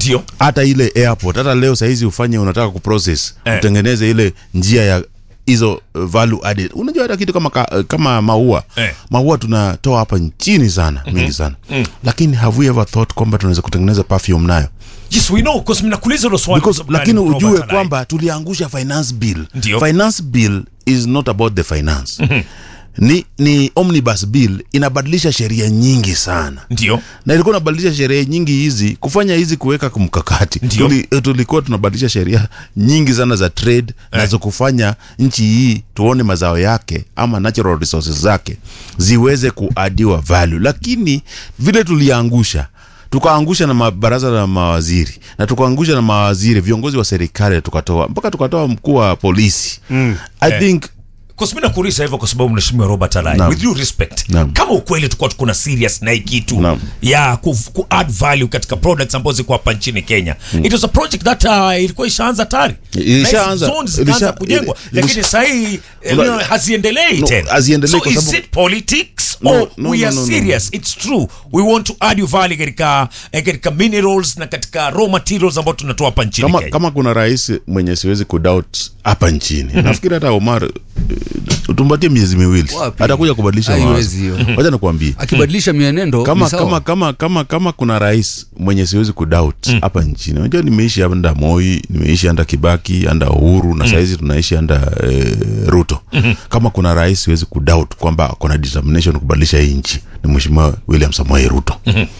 ndio hata ile airport hata leo sahizi ufanye unataka kuprocess Eh. utengeneze ile njia ya hizo uh, value added unajua hata kitu kama, ka, kama maua Eh. maua tunatoa hapa nchini sana mingi sana lakini have we ever thought kwamba tunaweza kutengeneza perfume nayo yes we know because mnakuuliza hilo swali Because, kwa sababu lakini gani, ujue Robert Alai? kwamba tuliangusha finance bill Ndio. finance bill is not about the finance ni, ni omnibus bill inabadilisha sheria nyingi sana ndio na ilikuwa inabadilisha sheria nyingi hizi kufanya hizi kuweka mkakati Ndio. Tuli, tulikuwa tunabadilisha sheria nyingi sana za trade na za kufanya nchi hii tuone mazao yake ama natural resources zake ziweze kuadiwa value lakini vile tuliangusha tukaangusha na mabaraza la mawaziri na tukaangusha na mawaziri viongozi wa serikali tukatoa mpaka tukatoa mkuu wa polisi mm. i Eh. think Because mimi nakuuliza hivyo kwa sababu mheshimiwa Robert Alai Naam. with due respect Naam. kama ukweli tulikuwa tuko na serious na hii kitu Naam. ya ku, ku add value katika products ambazo ziko hapa nchini Kenya it was a project that uh, ilikuwa ishaanza tayari Ilishaanza. Na hizi zones zikaanza Ilisha- kujengwa ili- lakini sasa hii eh, Una- you know, haziendelei No, tena haziendelei so kwa is sababu- it politics No, or no, we no, are no, no. serious it's true we want to add value katika eh, katika minerals na katika raw materials ambazo tunatoa hapa nchini kama, Kenya kama kuna rais mwenye siwezi kudoubt hapa nchini nafikiri hata Omar eh, tumpatie miezi miwili Wapi? atakuja kubadilisha Haiwezi mawazo hiyo. wacha nikuambie akibadilisha mienendo kama ni sawa. kama kama kama kama kuna rais mwenye siwezi kudoubt hapa nchini unajua nimeishi anda Moi nimeishi anda Kibaki anda Uhuru na saizi tunaishi anda eh, Ruto kama kuna rais siwezi kudoubt kwamba kuna determination kubadilisha hii nchi ni mheshimiwa William Samoei Ruto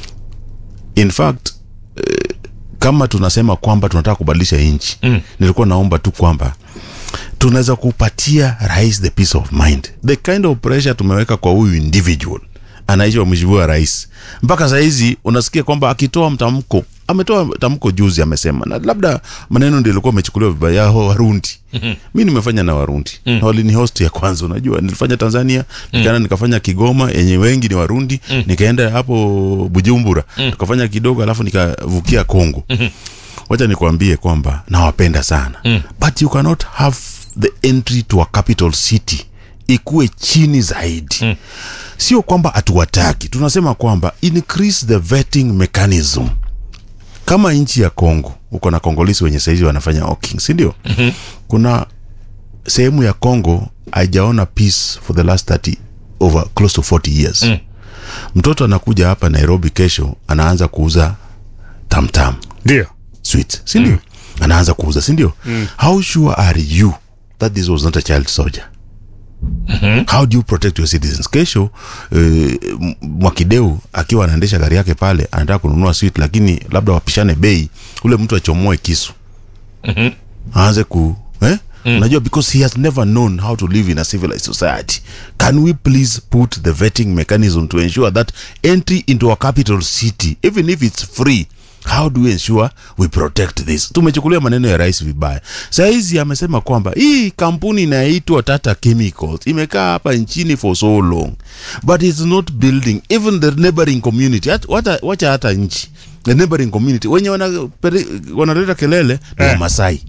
in fact eh, kama tunasema kwamba tunataka kubadilisha nchi nilikuwa naomba tu kwamba tunaweza kupatia rais the peace of mind the kind of pressure tumeweka kwa huyu individual anaishi wa mheshimiwa rais mpaka sahizi unasikia kwamba akitoa mtamko ametoa tamko juzi amesema na labda maneno ndio ilikuwa amechukuliwa vibaya ho warundi mi nimefanya na warundi na walini host ya kwanza unajua nilifanya tanzania nikaenda nikafanya kigoma yenye wengi ni warundi nikaenda hapo bujumbura tukafanya kidogo alafu nikavukia kongo wacha nikwambie kwamba nawapenda sana mm. but you cannot have the entry to a capital city ikuwe chini zaidi mm. sio kwamba hatuwataki tunasema kwamba increase the vetting mechanism kama nchi ya congo uko na kongolisi wenye saizi wanafanya hawking sindio mm-hmm. kuna sehemu ya congo haijaona peace for the last 30 over close to 40 years mm. mtoto anakuja hapa nairobi kesho anaanza kuuza tamtam ndio sweet sindio mm. anaanza kuuza sindio mm. how sure are you that this was not a child soldier Mm-hmm. how do you protect your citizens kesho eh, M- mwakideu akiwa anaendesha gari yake pale anataka kununua sweet lakini labda wapishane bei ule mtu achomoe kisu mm-hmm. aanze ku eh? Mm. unajua because he has never known how to live in a civilized society can we please put the vetting mechanism to ensure that entry into a capital city even if it's free how do we ensure we protect this tumechukulia maneno ya rais vibaya sahizi amesema kwamba hii kampuni inaitwa tata chemicals imekaa hapa nchini for so long but it's not building even the neighboring community Hat- wata- wacha hata nchi the neighboring community wenye wanapere- wanaleta kelele ni Eh. wamasai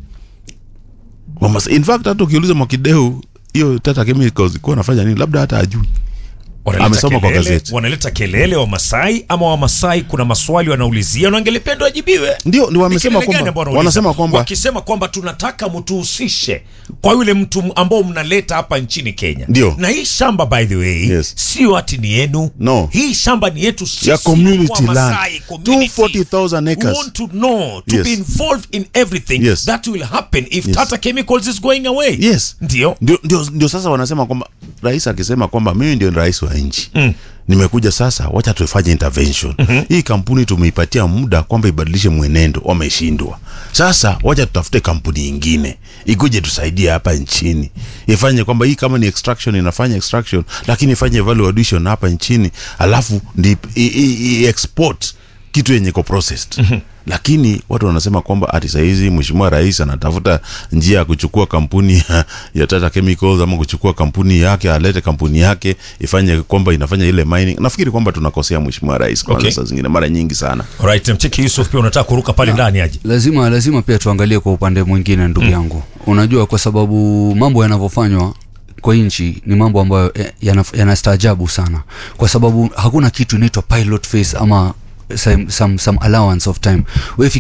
Wamasai. in fact hata ukiuliza mwakideu hiyo tata chemicals ikuwa anafanya nini labda hata ajui Wanaleta Amesoma kwa kelele, gazeti. wanaleta kelele wa Masai ama wa Masai kuna maswali wanaulizia na wangelipenda wajibiwe. ndio ni Ni wamesema kelele gani kwamba ambao wanauliza? wanasema kwamba wakisema kwamba tunataka mtuhusishe kwa yule mtu ambao mnaleta hapa nchini Kenya. Ndio. Na hii shamba by the way Yes. sio ati ni yenu. No. Hii shamba ni yetu sisi ya community wa Masai land community. 240,000 We acres want to know to Yes. be involved in everything Yes. that will happen if Yes. Tata Chemicals is going away. yes Ndio. ndio, ndio, ndio sasa wanasema kwamba rais akisema kwamba mimi ndio rais wa nchi mm. nimekuja sasa wacha tufanye intervention mm-hmm. hii kampuni tumeipatia muda kwamba ibadilishe mwenendo wameshindwa sasa wacha tutafute kampuni ingine ikuje tusaidie hapa nchini ifanye kwamba hii kama ni extraction inafanya extraction lakini ifanye value addition hapa nchini alafu ndi i, i, i export kitu yenye ko processed mm-hmm. lakini watu wanasema kwamba ati sahizi mheshimiwa rais anatafuta njia ya kuchukua kampuni ya, ya Tata Chemicals ama kuchukua kampuni yake alete kampuni yake ifanye kwamba inafanya ile mining. Nafikiri kwamba tunakosea mheshimiwa rais kwa Okay. saa zingine mara nyingi sana. Alright, mcheki Yusuf pia unataka kuruka pale ndani aje. lazima lazima pia tuangalie kwa upande mwingine ndugu yangu unajua kwa sababu mambo yanavyofanywa kwa nchi ni mambo ambayo eh, yana- yanastaajabu sana kwa sababu hakuna kitu inaitwa pilot phase ama some, some, some allowance of time Wewe